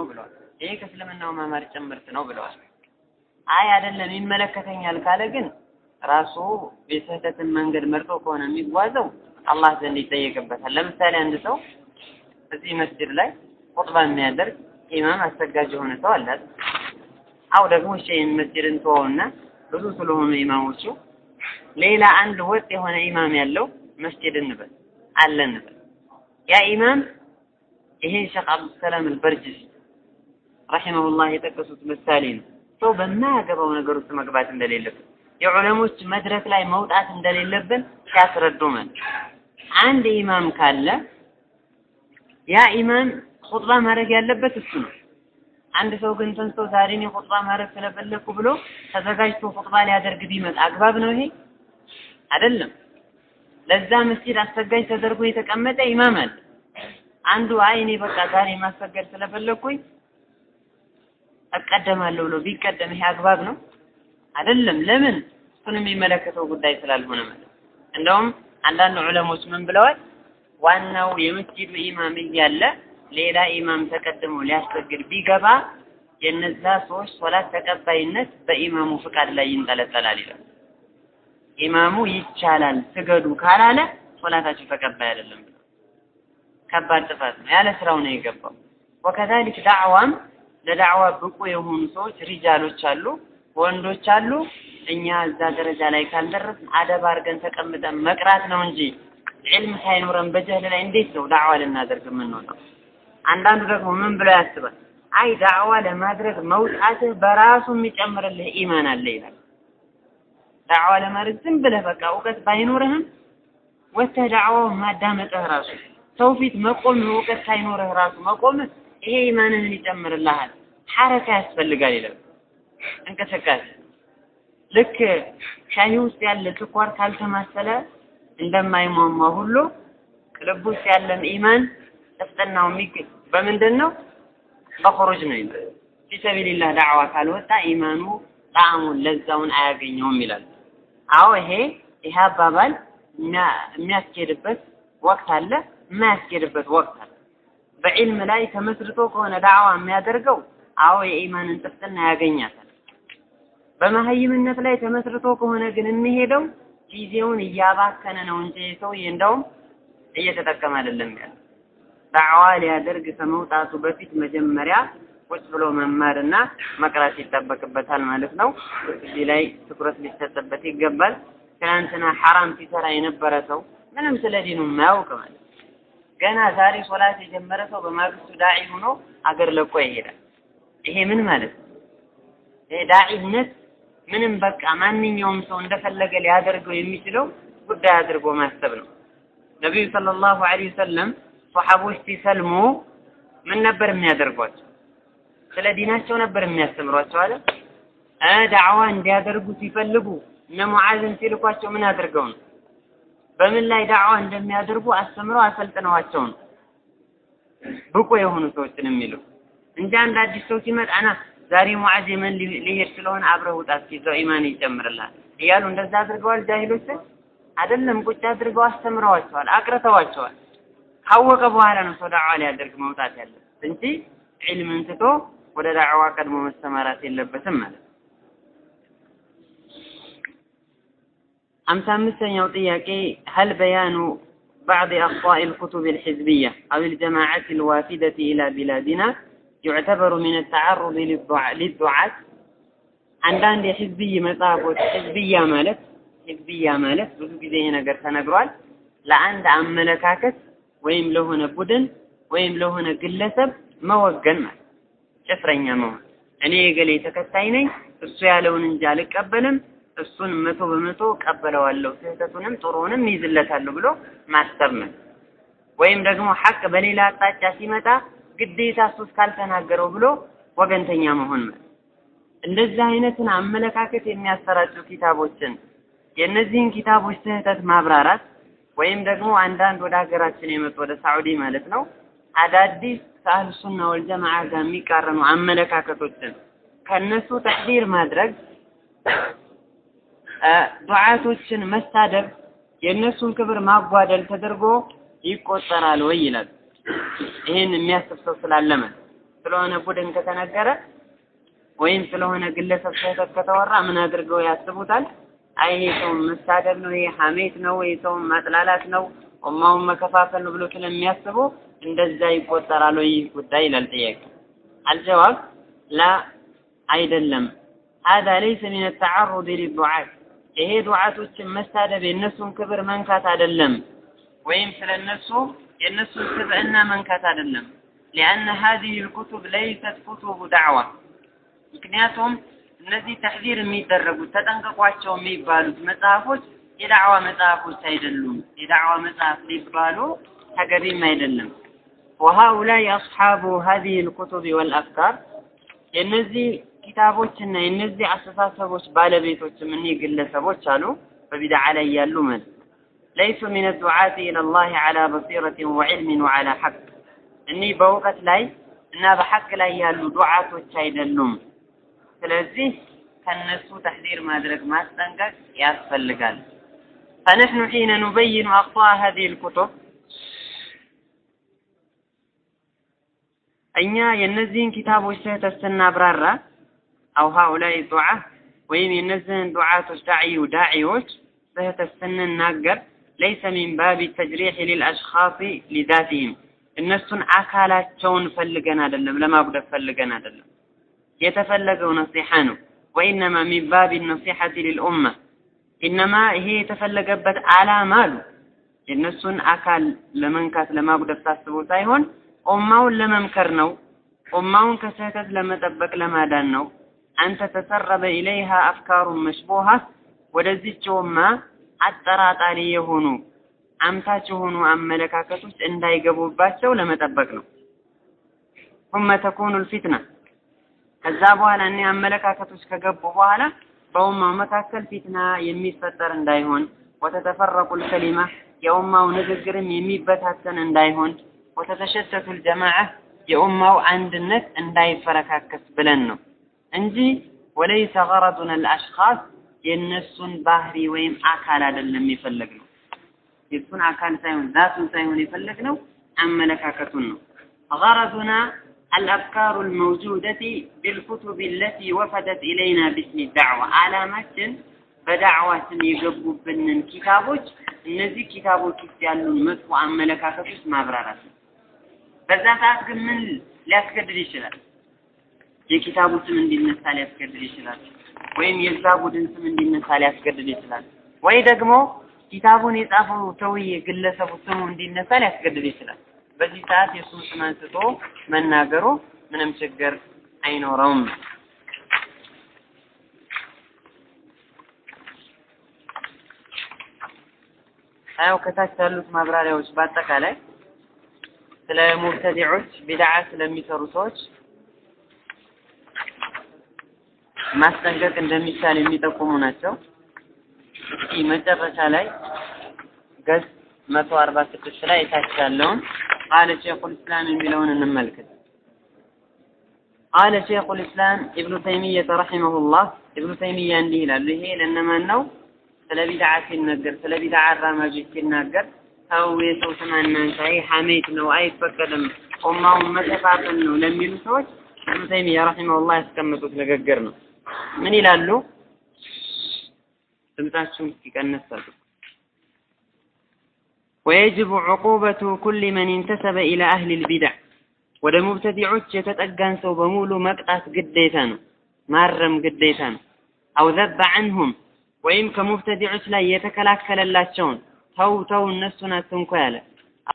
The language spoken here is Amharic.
ነው ብለዋል። ይሄ ከእስልምናው መማር ጭምርት ነው ብለዋል። አይ አይደለም ይመለከተኛል ካለ ግን ራሱ የስህተትን መንገድ መርጦ ከሆነ የሚጓዘው አላህ ዘንድ ይጠየቅበታል። ለምሳሌ አንድ ሰው እዚህ መስጅድ ላይ ኹጥባ የሚያደርግ ኢማም አሰጋጅ የሆነ ሰው አለ። አው ደግሞ እሺ ይህን መስጅድን ተወውና ብዙ ስለሆኑ ኢማሞቹ ሌላ አንድ ወጥ የሆነ ኢማም ያለው መስጅድ እንበል አለ እንበል። ያ ኢማም ይሄ ሼክ አብዱሰላም አልበርጅስ ረሂመሁላህ የጠቀሱት ምሳሌ ነው። ሰው በማያገባው ነገር ውስጥ መግባት እንደሌለብን የዑለሞች መድረክ ላይ መውጣት እንደሌለብን ሲያስረዱ ማለት አንድ ኢማም ካለ ያ ኢማም ኹጥባ ማድረግ ያለበት እሱ ነው። አንድ ሰው ግን ተንስቶ ዛሬ እኔ ኹጥባ ማድረግ ስለፈለኩ ብሎ ተዘጋጅቶ ኹጥባ ሊያደርግ ቢመጣ አግባብ ነው ይሄ? አይደለም። ለዛ መስጂድ አሰጋጅ ተደርጎ የተቀመጠ ኢማም አለ። አንዱ አይ እኔ በቃ ዛሬ ማሰገድ ስለፈለኩኝ እቀደማለሁ ብሎ ቢቀደም ይሄ አግባብ ነው? አይደለም። ለምን? እሱን የሚመለከተው ጉዳይ ስላልሆነ ማለት እንደውም አንዳንድ ዑለሞች ምን ብለዋል? ዋናው የመስጂዱ ኢማም እያለ ሌላ ኢማም ተቀድሞ ሊያሰግድ ቢገባ የነዛ ሰዎች ሶላት ተቀባይነት በኢማሙ ፍቃድ ላይ ይንጠለጠላል ይላል። ኢማሙ ይቻላል ስገዱ ካላለ ሶላታቸው ተቀባይ አይደለም ብለው ከባድ ጥፋት ነው። ያለ ስራው ነው የገባው። ወከዛሊክ ዳዕዋም ለዳዕዋ ብቁ የሆኑ ሰዎች ሪጃሎች አሉ፣ ወንዶች አሉ። እኛ እዛ ደረጃ ላይ ካልደረስን አደብ አድርገን ተቀምጠን መቅራት ነው እንጂ ዒልም ሳይኖረን በጀህል ላይ እንዴት ነው ዳዕዋ ልናደርግ የምንወጣው? አንዳንዱ ደግሞ ምን ብሎ ያስባል? አይ ዳዕዋ ለማድረግ መውጣትህ በራሱ የሚጨምርልህ ኢማን አለ ይላል። ዳዕዋ ለማድረግ ዝም ብለህ በቃ እውቀት ባይኖርህም ወጥተህ ዳዕዋውን ማዳመጥህ ራሱ ሰው ፊት መቆም እውቀት ሳይኖርህ ራሱ መቆምህ ይሄ ኢማንህን ይጨምርልሃል። ሐረካ ያስፈልጋል ይላል። እንቅስቃሴ ልክ ሻሂ ውስጥ ያለ ስኳር ካልተማሰለ እንደማይሟሟ ሁሉ ልብ ውስጥ ያለም ኢማን ጥፍጥናው የሚገኝ በምንድን ነው? በኹሩጅ ነው ይላል። ፊሰቢልላህ ዳዕዋ ካልወጣ ኢማኑ ጣዕሙን ለዛውን አያገኘውም ይላል። አዎ ይሄ ይሄ አባባል የሚያስኬድበት ወቅት አለ፣ የማያስኬድበት ወቅት አለ። በዒልም ላይ ተመስርቶ ከሆነ ዳዕዋ የሚያደርገው አዎ የኢማንን ጥፍጥና ያገኛታል። በመሀይምነት ላይ ተመስርቶ ከሆነ ግን የሚሄደው ጊዜውን እያባከነ ነው እንጂ ሰውዬ እንደውም እየተጠቀመ አይደለም ያለ ዳዕዋ ሊያደርግ ከመውጣቱ በፊት መጀመሪያ ቁጭ ብሎ መማርና መቅራት ይጠበቅበታል ማለት ነው። እዚህ ላይ ትኩረት ሊሰጥበት ይገባል። ትናንትና ሐራም ሲሰራ የነበረ ሰው ምንም ስለ ዲኑ የማያውቅ ማለት ገና ዛሬ ሶላት የጀመረ ሰው በማግስቱ ዳዒ ሆኖ አገር ለቆ ይሄዳል። ይሄ ምን ማለት ነው? ይሄ ዳዒነት ምንም በቃ ማንኛውም ሰው እንደፈለገ ሊያደርገው የሚችለው ጉዳይ አድርጎ ማሰብ ነው። ነቢዩ ሰለላሁ ዐለይሂ ወሰለም ሶሐቦች ሲሰልሙ ምን ነበር የሚያደርጓቸው? ስለ ዲናቸው ነበር የሚያስተምሯቸው አለ። ዳዕዋ እንዲያደርጉ ሲፈልጉ እነ ሙዓዝን ሲልኳቸው ምን አድርገው ነው? በምን ላይ ዳዕዋ እንደሚያደርጉ አስተምረው አሰልጥነዋቸው ነው ብቁ የሆኑ ሰዎችን የሚሉ እንጂ አንድ አዲስ ሰው ሲመጣ ና ዛሬ ሙዓዝ የመን ሊሄድ ስለሆነ አብረህ ውጣ እስኪ እዛው ኢማን ይጨምርልሃል እያሉ እንደዛ አድርገዋል ጃሂሎችን አይደለም ቁጭ አድርገው አስተምረዋቸዋል አቅርተዋቸዋል ካወቀ በኋላ ነው ሰው ዳዕዋ ሊያደርግ መውጣት ያለበት እንጂ ዒልምን ትቶ ወደ ዳዕዋ ቀድሞ መሰማራት የለበትም ማለት ነው አምሳ አምስተኛው ጥያቄ هل بيان بعض أخطاء الكتب الحزبية أو الجماعات الوافدة إلى بلادنا يعتبر من التعرض للدعاة አንዳንድ የህዝብይ መጽሐፎች ህዝብያ ማለት ህዝብያ ማለት ብዙ ጊዜ ይሄ ነገር ተነግሯል ለአንድ አመለካከት ወይም ለሆነ ቡድን ወይም ለሆነ ግለሰብ መወገን ማለት ጭፍረኛ መሆን እኔ የገሌ ተከታይ ነኝ እሱ ያለውን እንጂ አልቀበልም እሱን መቶ በመቶ ቀበለዋለሁ ስህተቱንም ጥሩውንም ይዝለታለሁ ብሎ ማሰብ ነው ወይም ደግሞ ሐቅ በሌላ አቅጣጫ ሲመጣ ግዴታ እሱ እስካልተናገረው ብሎ ወገንተኛ መሆን ማለት እንደዚህ አይነትን አመለካከት የሚያሰራጩ ኪታቦችን የእነዚህን ኪታቦች ስህተት ማብራራት ወይም ደግሞ አንዳንድ ወደ ሀገራችን የመጡ ወደ ሳዑዲ ማለት ነው አዳዲስ ከአህል ሱና ወልጀማዓ ጋር የሚቃረኑ አመለካከቶችን ከነሱ ተሕዲር ማድረግ ዱዓቶችን መሳደብ የእነሱን ክብር ማጓደል ተደርጎ ይቆጠራል ወይ ይላል። ይህን የሚያስብ ሰው ስላለመ ስለሆነ ቡድን ከተነገረ ወይም ስለሆነ ግለሰብ ስህተት ከተወራ ምን አድርገው ያስቡታል? አይ ይሄ ሰው መሳደብ ነው፣ ይሄ ሐሜት ነው፣ ይሄ ሰው ማጥላላት ነው፣ ኡማውን መከፋፈል ነው ብሎ ስለሚያስቡ እንደዛ ይቆጠራል ወይ ይህ ጉዳይ ይላል ጥያቄ። አልጀዋብ ላ አይደለም። هذا ليس من التعرض للدعاة ይሄ ዱዓቶችን መሳደብ የእነሱን ክብር መንካት አይደለም፣ ወይም ስለነሱ የእነሱን ስብዕና መንካት አይደለም። لأن هذه الكتب ليست كتب دعوة ምክንያቱም እነዚህ ተሕዚር የሚደረጉት ተጠንቀቋቸው የሚባሉት መጽሐፎች የዳዕዋ መጽሐፎች አይደሉም። የዳዕዋ መጽሐፍ ሊባሉ ተገቢም አይደለም። وهؤلاء أصحاب هذه الكتب والأفكار የእነዚህ ኪታቦችና የእነዚህ አስተሳሰቦች ባለቤቶችም እኒህ ግለሰቦች አሉ በቢድዓ ላይ ያሉ ማለት ለይሱ ሚን ዱዓት ኢለላህ ዐላ በሲረትን ወዕልምን ወዐላ ሐቅ እኒህ በእውቀት ላይ እና በሐቅ ላይ ያሉ ዱዓቶች አይደሉም። ስለዚህ ከነሱ ተሕዚር ማድረግ ማስጠንቀቅ ያስፈልጋል። فنحن حين نبين أخطاء هذه الكتب እኛ የእነዚህን ኪታቦች ስህተት ስናብራራ አው ሃኡላይ ዱዓ ወይም የእነዚህን ዱዓቶች ዳዕዩ ዳዒዎች ስህተት ስንናገር ለይሰ ሚን ባቢ ተጅሪሕ ሊልአሽኻሲ ሊዛቲህም እነሱን አካላቸውን ፈልገን አይደለም፣ ለማጉደፍ ፈልገን አይደለም። የተፈለገው ነሲሐ ነው። ወኢነማ ሚን ባቢ ነሲሐቲ ሊልኡማ ኢነማ ይሄ የተፈለገበት ዓላማ አሉ የእነሱን አካል ለመንካት ለማጉደፍ ታስቦ ሳይሆን ኡማውን ለመምከር ነው። ኡማውን ከስህተት ለመጠበቅ ለማዳን ነው። አንተ ተሰረበ ኢለይሃ አፍካሩን መሽቡሃ ወደዚች ኡማ አጠራጣሪ የሆኑ አምታች የሆኑ አመለካከቶች እንዳይገቡባቸው ለመጠበቅ ነው። ثم تكون الفتنة ከዛ በኋላ እኔ አመለካከቶች ከገቡ በኋላ በኡማው መካከል ፊትና የሚፈጠር እንዳይሆን ወተተፈረቁ الكلمة የኡማው ንግግርም የሚበታተን እንዳይሆን ወተተሸተቱ الجماعة የኡማው አንድነት እንዳይፈረካከስ ብለን ነው እንጂ ወለይሰ ገረዱና الأشخاص የእነሱን ባህሪ ወይም አካል አይደለም የፈለግነው የእሱን አካል ሳይሆን ዛቱን ሳይሆን የፈለግነው አመለካከቱን ነው ገረዱና الأفكار الموجودة بالكتب التي وفدت إلينا باسم الدعوة علامة በዳዕዋችን የገቡብንን ኪታቦች እነዚህ ኪታቦች ውስጥ ያሉን መጥፎ አመለካከቶች ማብራራት ነው። በዛ ሰዓት ግን ምን ሊያስገድድ ይችላል? የኪታቡ ስም እንዲነሳ ሊያስገድድ ይችላል። ወይም የዛ ቡድን ስም እንዲነሳ ሊያስገድድ ይችላል። ወይ ደግሞ ኪታቡን የጻፈው ሰውዬ ግለሰቡ ስሙ እንዲነሳ ሊያስገድድ ይችላል። በዚህ ሰዓት የእሱን ስም አንስቶ መናገሩ ምንም ችግር አይኖረውም። አያው ከታች ያሉት ማብራሪያዎች በአጠቃላይ ስለ ሙብተዲዖች ቢድዓ ስለሚሰሩ ሰዎች ማስጠንቀቅ እንደሚቻል የሚጠቁሙ ናቸው። እስኪ መጨረሻ ላይ ገጽ መቶ አርባ ስድስት ላይ የታች ያለውን ቃለ ሼኹል ኢስላም የሚለውን እንመልከት። ቃለ ሼኹል ኢስላም ኢብኑ ተይሚየተ ረሒመሁላህ ኢብኑ ተይሚያ እንዲህ ይላሉ። ይሄ ለእነማን ነው? ስለ ቢድዓ ሲነገር ስለ ቢድዓ አራማጆች ሲናገር ሰው የሰው ስም አናንሳ፣ ይህ ሐሜት ነው፣ አይፈቀድም፣ ኡማውን መከፋፈል ነው ለሚሉ ሰዎች ኢብኑ ተይሚያ ረሒመሁላህ ያስቀመጡት ንግግር ነው። ምን ይላሉ? ድምጻችሁን እስኪቀነስ አድርጉ። ويجب عقوبة كل من انتسب إلى أهل البدع ወደ ሙብተዲዖች የተጠጋን ሰው በሙሉ መቅጣት ግዴታ ነው፣ ማረም ግዴታ ነው። አው ዘበ ዐንሁም ወይም ከሙብተዲዖች ላይ የተከላከለላቸውን ተው ተው እነሱን አትንኩ ያለ